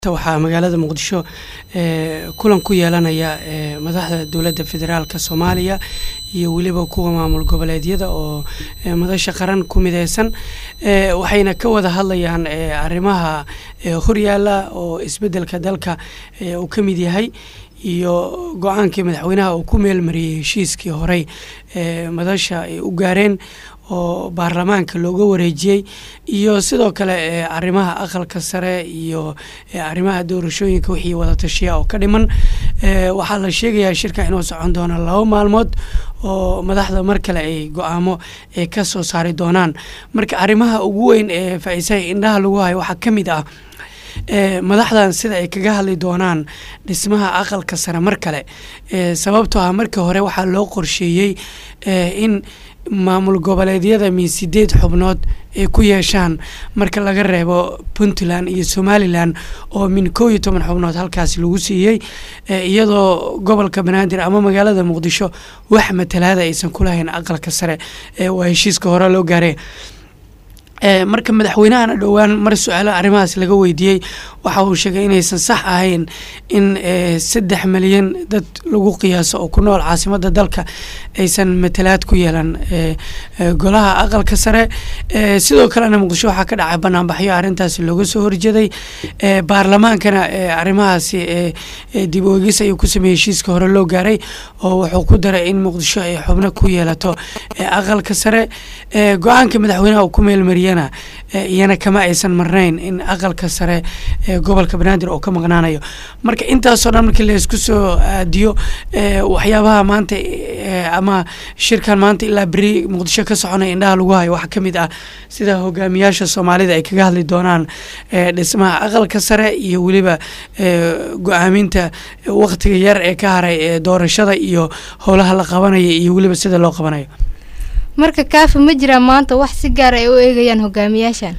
waxaa magaalada muqdisho kulan ku yeelanaya madaxda dowladda federaalk soomaaliya iyo weliba kuwa maamul goboleedyada oo madasha qaran ku mideysan waxayna ka wada hadlayaan arrimaha horyaala oo isbedelka dalka uu ka mid yahay iyo go-aankii madaxweynaha uu ku meelmariyey heshiiskii horey madasha ay u gaareen oo baarlamaanka looga wareejiyey iyo sidoo kale arrimaha aqalka sare iyo arrimaha doorashooyinka wixii wada tashiya oo ka dhiman waxaa la sheegayaa shirka inuu socon doono laba maalmood oo madaxda mar kale ay go-aamo ay ka soo saari doonaan marka arrimaha ugu weyn ee faa-iisaha indhaha lagu hayo waxaa ka mid ah madaxdan sida ay kaga hadli doonaan dhismaha aqalka sare mar kale sababtoo ah markii hore waxaa loo qorsheeyey in maamul goboleedyada min sideed xubnood ay ku yeeshaan marka laga reebo puntland iyo somalilan oo min kow iyo toban xubnood halkaas lagu siiyey iyadoo gobolka banaadir ama magaalada muqdisho wax matalaada aysan kulahayn aqalka sare waa heshiiska hore loo gaaray marka madaxweynahana dhowaan mar su-aalo arrimahaas laga weydiiyey waxa uu sheegay inaysan sax ahayn in saddex milyan dad lagu qiyaaso oo ku nool caasimadda dalka aysan matalaad ku yeelan golaha aqalka sare sidoo kalena muqdisho waxaa ka dhacay banaanbaxyo arrintaasi looga soo horjeeday baarlamaankana arrimahaasi dib oegis ayuu ku sameeyey heshiiska hore loo gaaray oo wuxuu ku daray in muqdisho ay xubno ku yeelato aqalka sare go-aanka madaxweynaha uu ku meelmariyey iyana kama aysan marnayn in aqalka sare ee gobolka banaadir oo ka maqnaanayo marka intaasoo dhan markii laysku soo aadiyo waxyaabaha maanta ama shirkan maanta ilaa beri muqdisho ka soconaya indhaha lagu hayo waxaa ka mid ah sida hogaamiyaasha soomaalida ay kaga hadli doonaan dhismaha aqalka sare iyo weliba go-aaminta waktiga yar ee ka haray ee doorashada iyo howlaha la qabanaya iyo weliba sida loo qabanayo marka kaafi ma jiraan maanta wax si gaar ay u eegayaan hogaamiyaashan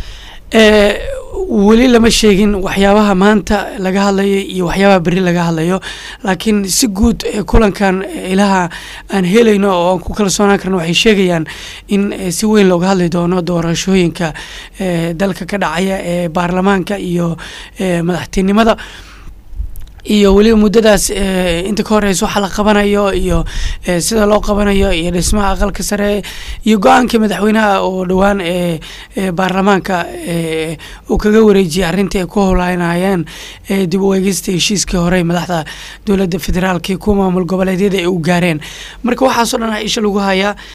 weli lama sheegin waxyaabaha maanta laga hadlayo iyo waxyaabaha beri laga hadlayo laakiin si guud kulankan ilaha aan helayno oo aan ku kalsoonaan karno waxay sheegayaan in si weyn looga hadli doono doorashooyinka dalka ka dhacaya ee baarlamaanka iyo madaxtinimada iyo weliba muddadaas inta ka horeysa waxa la qabanayo iyo sida loo qabanayo iyo dhismaha aqalka sare iyo go-aankii madaxweynaha oo dhowaan baarlamaanka uu kaga wareejiyay arrintii ay ku howlaynayeen dib u eegista heshiiskii horey madaxda dowladda federaalka iyo kuwa maamul goboleedyada ay u gaareen marka waxaasoo dhan isha lagu hayaa